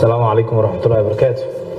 asalaamu calaykum waraxmatullahi wabarakaatu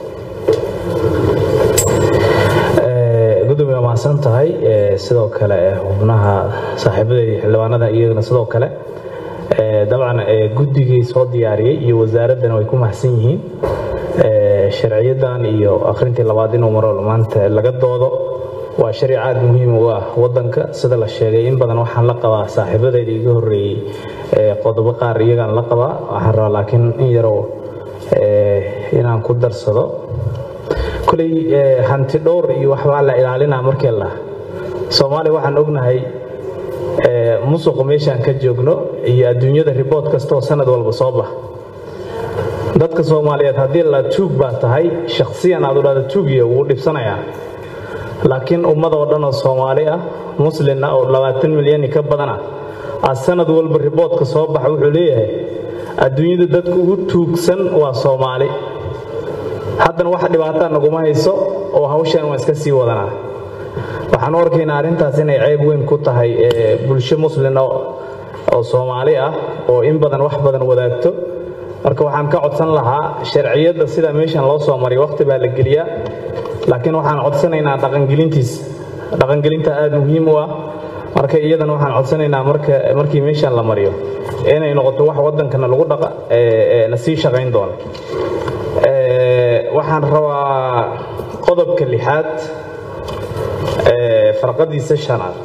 gudoomiye waa mahadsan tahay sidoo kale xubnaha saaxiibadeedii xildhibaanada iyagana sidoo kale dabcan guddigii soo diyaariyey iyo wasaaraddana way ku mahadsan yihiin sharciyadan iyo akhrintii labaad inuu maro maanta laga doodo waa sharci aad muhiim u ah wadanka sida la sheegay in badan waxaan la qabaa saaxiibadeyda iga horeeyey qodobo qaar iyagaan la qabaa waxaan rabaa laakiin in yarow inaan ku darsado koley hanti dhowr iyo waxbaa la ilaalinaa markii la soomaaliya waxaan ognahay musuqa meeshaan ka joogno iyo adduunyada ribood kastaoo sanad walba soo bax dadka soomaaliyeed haddii la tuug baa tahay shakhsiyan aad u dhahda tuugiya wuu dhibsanayaa laakiin ummadoo dhan oo soomaali ah muslin ah oo labaatan milyani ka badan ah aa sanad walba riboodka soo baxa wuxuu leeyahay adduunyada dadku ugu tuugsan waa soomaali haddana wax dhibaataa naguma hayso oo hawshan waan iska sii wadanaa waxaan u arkaynaa arrintaas inay ceeb weyn ku tahay bulsho muslin oo soomaali ah oo in badan wax badan wadaagto marka waxaan ka codsan lahaa sharciyadda sida meeshan loo soo mariyo waqti baa la geliyaa laakiin waxaan codsanaynaa dhaqangelintiis dhaqangelinta aada muhiim u ah marka iyadana waxaan codsanaynaa markii meeshan la mariyo inay noqoto wax wadankana lagu dhaqa na sii shaqayn doono waxaan rabaa qodobka lixaad farqadiisa shanaad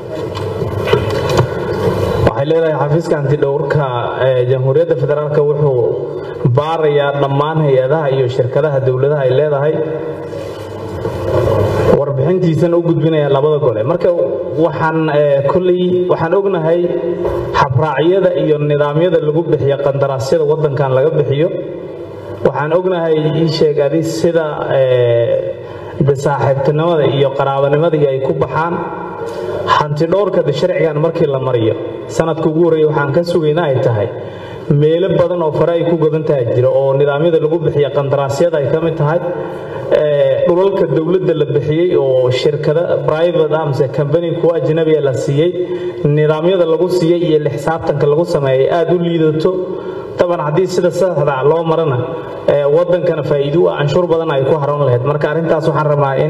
waxay leedahay xafiiska antidhowrka jamhuuriyadda federaalk wuxuu baarayaa dhammaan hay-adaha iyo shirkadaha dowladaha ay leedahay warbixintiisana u gudbinaya labada gole marka waxaan kolley waxaan ognahay habraacyada iyo nidaamyada lagu bixiyo qandaraasyada waddankan laga bixiyo waxaan ognahay ii sheeg adi sida de saaxiibtinimada iyo qaraabanimada ay ku baxaan hanti dhowrka de sharcigan markii la mariyo sanadka ugu horreeya waxaan ka sugayna ay tahay meelo badan oo fare ay ku godan tahay jiro oo nidaamyada lagu bixiya qandaraasyada ay ka mid tahay dhulalka dowladda la bixiyey oo shirkada private amse company kuwa ajnabiya la siiyey nidaamyada lagu siiyey iyo lixsaabtanka lagu sameeyay aada u liidato taban haddii sida saxda loo marana wadankana faa'iido u ah canshuur badan ay ku haran lahayd marka arrintaas waxaan rabaa in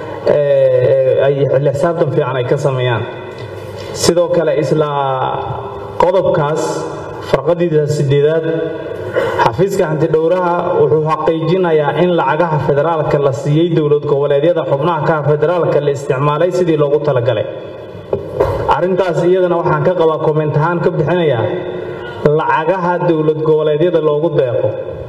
ay lixsaabtan fiican ay ka sameeyaan sidoo kale isla qodobkaas farqadiisa sideedaad xafiiska hantidhowraha wuxuu xaqiijinayaa in lacagaha federaalka la siiyey dowlad goboleedyada xubnaha ka federaalka la isticmaalay sidii loogu talagalay arrintaas iyadana waxaan ka qabaa komment ahaan ka bixinayaa lacagaha dowlad goboleedyada loogu deeqo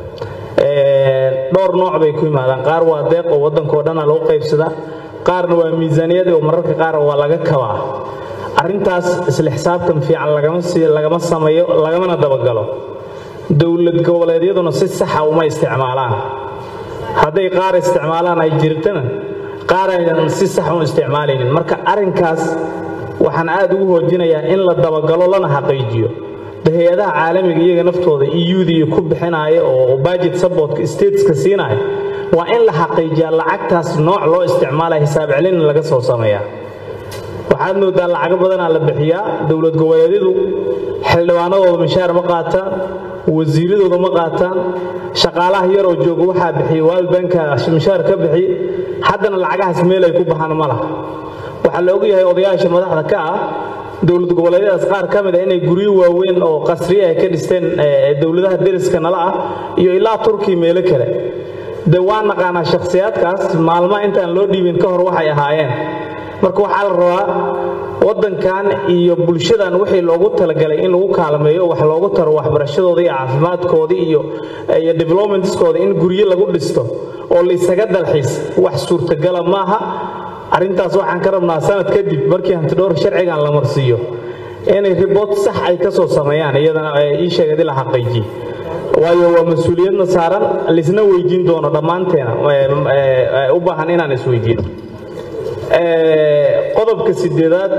dhowr nooc bay ku yimaadaan qaar waa deeq oo waddankao dhana lagu qaybsadaa qaarna waa miisaaniyad oo mararka qaar waa laga kabaa arrintaas isla xisaabtan fiican lagama sameeyo lagamana dabagalo dowlad goboleedyaduna si saxa uma isticmaalaan hadday qaar isticmaalaan ay jirtana qaar aynan si sax u isticmaalaynin marka arrinkaas waxaan aad ugu hoojinayaa in la dabagalo lana xaqiijiyo hay-adaha caalamiga iyaga naftooda euda iyo ku bixinaya oo budget supportka stateska siinaya waa in la xaqiijiyaa lacagtaas nooc loo isticmaalaya hisaab celina laga soo sameeyaa waxaad moodaa lacago badanaa la bixiyaa dowlad goboleedyadu xildhibaanadooda mishaar ma qaataan wasiiradooda ma qaataan shaqaalaha yaroo jooga waxaa bixiya waalbanka mishaar ka bixiy haddana lacagahaas meel ay ku baxaan ma laha waxaa la ogyahay odayaasha madaxda ka ah dowlad goboleedyadaas qaar ka mid a inay guryo waaweyn oo qasriya ay ka dhisteen dowladaha deriska nala ah iyo ilaa turkiya meelo kale de waa naqaanaa shakhsiyaadkaas maalmaha intaan loo dhiibin ka hor waxay ahaayeen marka waxaa la rabaa waddankan iyo bulshadan wixii loogu talagalay in lagu kaalmeeyo wax loogu taro waxbarashadooda iyo caafimaadkooda iyo iyo developmentskooda in guryo lagu dhisto oo laysaga dalxiis wax suurtagala maaha arrintaas waxaan ka rabnaa sanad kadib markii hantidhowr sharcigan la marsiiyo inay ribood sax ay ka soo sameeyaan iyadana ii sheegadi la xaqiijiye waayo waa mas-uuliyadna saaran laisna weydiin doono dhammaanteena u baahan inaan isweydiino qodobka sideedaad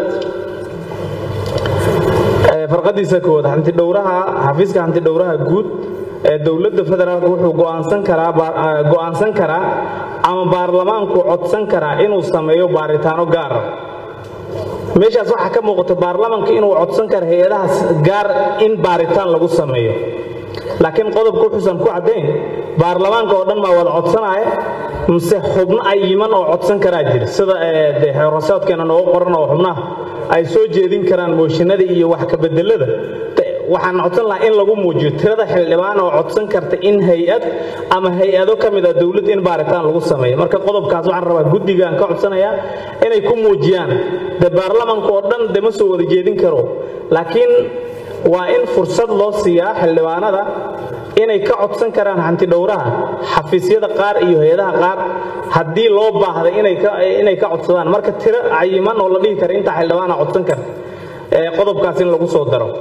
farqadiisa koowaad hantidhowraha xafiiska hantidhowraha guud ee dowladda federaalk wuxuu go'aansan karaa go'aansan karaa ama baarlamaanku codsan karaa inuu sameeyo baaritaano gaara meeshaas waxaa ka muuqata baarlamaanka inuu codsan karo hay-adahaas gaar in baaritaan lagu sameeyo laakiin qodobka wuxuusan ku caddayn baarlamaanka oo dhan maa wada codsanaya mise xubno ay yiman oo codsan karaa jira sida de xeerasoodkeena noogu qoran oo xubnaha ay soo jeedin karaan mooshinada iyo wax kabedelada waxaan codsan lahaa in lagu muujiyo tirada xildhibaan oo codsan karta in hay-ad ama hay-ado ka mid a dowlad in baaritaan lagu sameeyo marka qodobkaas waxaan rabaa guddigaan ka codsanayaa inay ku muujiyaan de baarlamanka oo dhan de ma soo wada jeedin karo laakiin waa in fursad loo siiyaa xildhibaanada inay ka codsan karaan hantidhowraha xafiisyada qaar iyo hay-adaha qaar haddii loo baahda inay ka codsadaan marka tiro cayiman oo la dhihi kara intaa xildhibaana codsan karta qodobkaas in lagu soo daro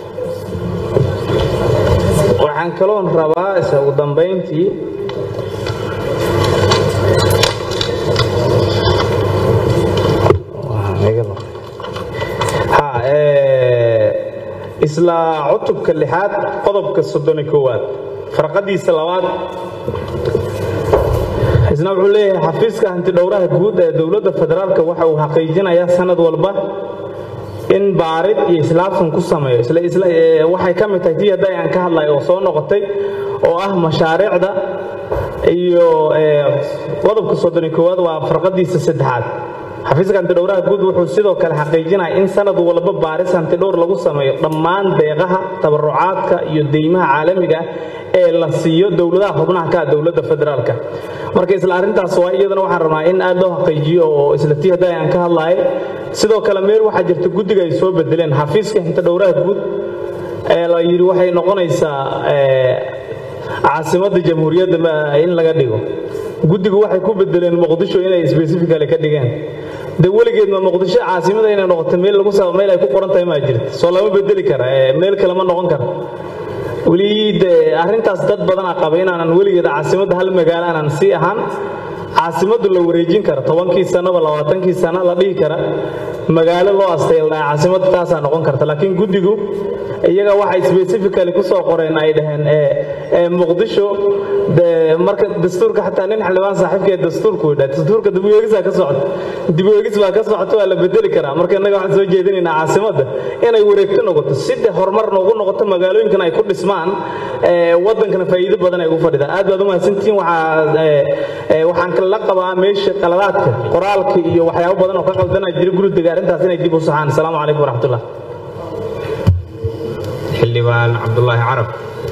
waxaan kaloon rabaa isa ugu dambayntii isla cutubka lixaad qodobka soddoni koowaad farqadiisa labaad isna wuxuu leeyahay xafiiska hantidhowraha guud ee dowladda federaalk waxa uu xaqiijinayaa sanad walba in baarid iyo islaafsan ku sameeyo waxay ka mid tahay tii hadda aan ka hadlay oo soo noqotay oo ah mashaariicda iyo qodobka soddoni koowaad waa farqadiisa saddexaad xafiiska hantidhowraha guud wuxuu sidoo kale xaqiijinaya in sanad walba baaris hantidhowr lagu sameeyo dhammaan deeqaha tabarucaadka iyo deymaha caalamiga ah ee la siiyo dowladaha xubnaha ka ah dowladda federaalka marka isla arrintaas waa iyadana waxaan rabnaa in aad loo xaqiijiyo oo isla tii hadda aan ka hadlahay sidoo kale meel waxaa jirta guddiga ay soo bedeleen xafiiska hantidhowraha guud ee la yidhi waxay noqonaysaa caasimadda jamhuuriyadda in laga dhigo guddigu waxay ku bedeleen muqdisho inay specifically ka dhigeen de weligeed ma muqdisho caasimada inay noqoto meel lagu saba meel ay ku qoran tahay maa jirta soo lama bedeli kara meel kale ma noqon kara weli de arrintaas dad badanaa qaba inaanan weligeed caasimadda hal magaalo aanan sii ahaan caasimaddu la wareejin kara tobankii sanaba labaatankii sana la dhihi kara magaalo loo asteeldhaa caasimadda taasaa noqon karta laakiin guddigu iyaga waxay specifically ku soo qoreen ay dhaheen muqdisho marka dastuurka xataa nin xildhibaan saaxiibkee dastuurku yidhaa dastuurka dibweegisaa ka socota dibweegis baa ka socota waa la bedeli karaa marka innaga waxaan soo jeedinaynaa caasimadda inay wareegto noqoto si de horumar noogu noqoto magaalooyinkan ay ku dhismaan waddankana faa'iido badan ay ugu fadhidaan aad baad u mahadsantihiin waxaan kala qabaa meesha qaladaadka qoraalka iyo waxyaabo badan oo ka qaldana jira guridiga arrintaas inay dib u saxaan asalaamu calaykum waraxmatullah xildhibaan cabdulaahi carab